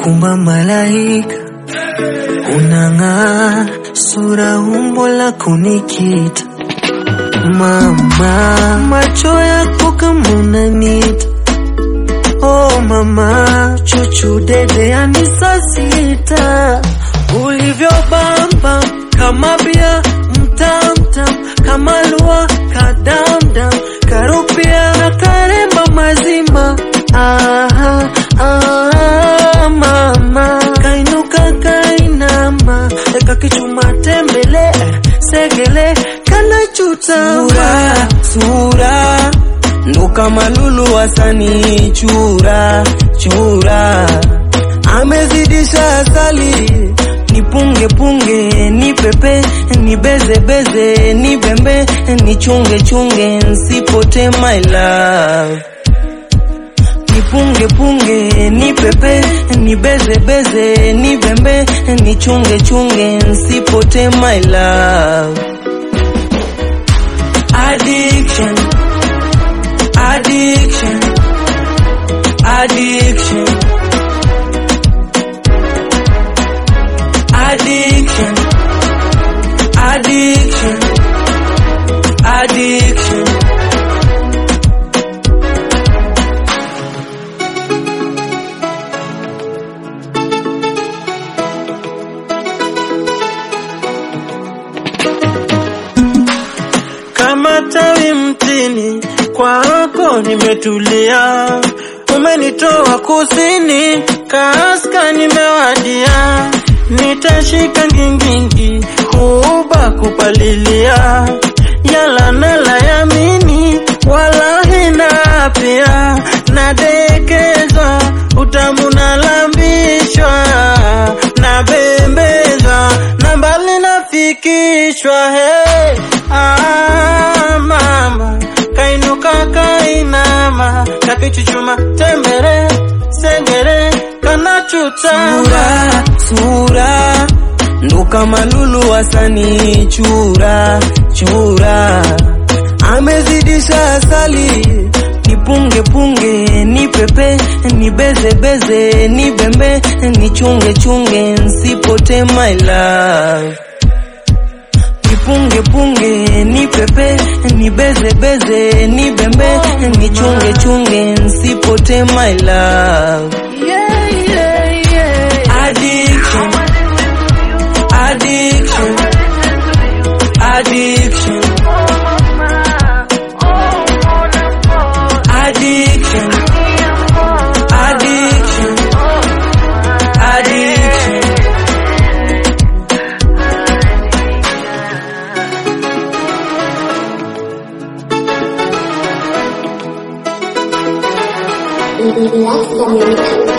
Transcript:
kumba malaika, unang'aa, sura umbo la kunikita mama, macho yako kama unanita Oh mama, chuchu dede yani saa sita, ulivyo bamba kama bia mtamtam, kama lua kadamdam, karupia na karemba mazima. Aha, ah, mama kainuka kainama, eka kichuma tembele segele kana chutama sura ndo kama lulu wasani chura chura amezidisha asali nipunge punge ni pepe ni beze beze ni bembe ni chunge chunge nsipote my love nipunge punge ni pepe ni beze beze ni bembe ni chunge chunge nsipote my love addiction addiction, addiction, addiction, addiction, addiction. kama tawi mtini, kwako nimetulia. Umenitoa kusini, kaska nimewadia. Nitashika ngingingi, huba kupalilia. Yala nala yamini, wala hina pia. Nadekezwa, utamu nalambishwa. Nabembezwa, na mbali nafikishwa. Hey, ah, mama kainuka kainama kakichuchuma tembere segere kanachutama Sura, sura ndo kama lulu wasani chura chura amezidisha asali nipunge punge ni pepe ni beze beze ni bembe ni chunge chunge nsipote my love nipunge punge ni pepe ni beze beze ni bembe ni chunge chunge nsipote my love yeah, yeah, yeah. addiction addiction addiction addiction addiction addiction Relax the music.